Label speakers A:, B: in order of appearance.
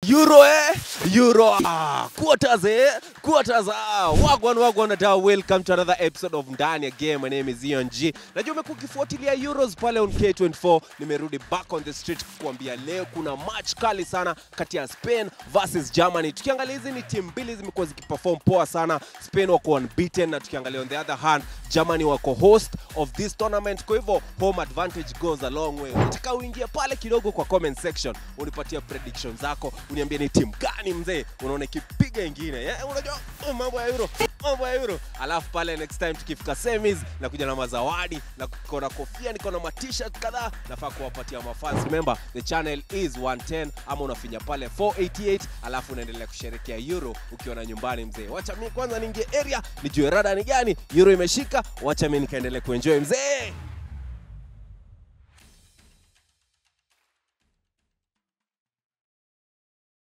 A: Euro eh? Euro. Ah, quarters eh? Quarters. Ah, wagwan wagwan da welcome to another episode of Ndani ya Game. My name is Ian G. Najua umekuwa ukifuatilia Euros pale on K24. Nimerudi back on the street kukuambia leo kuna match kali sana kati ya Spain versus Germany. Tukiangalia hizi ni timu mbili zimekuwa zikiperform poa sana. Spain wako unbeaten na tukiangalia on the other hand Germany wako host of this tournament. Kwa hivyo home advantage goes a long way. Nataka uingie pale kidogo kwa comment section unipatie prediction zako, uniambie ni timu gani mzee unaona ikipiga ingine. Yeah, unajua oh, mambo ya Euro, mambo ya Euro. Alafu pale next time tukifika semis na kuja na mazawadi na niko na kofia, niko na t-shirt kadhaa nafaa kuwapatia mafans. Remember the channel is 110 ama unafinya pale 488 alafu unaendelea kusherekea Euro ukiwa na nyumbani mzee. Wacha mimi kwanza niingie area nijue rada ni gani, Euro imeshika, wacha mimi nikaendelee kuenjoy mzee.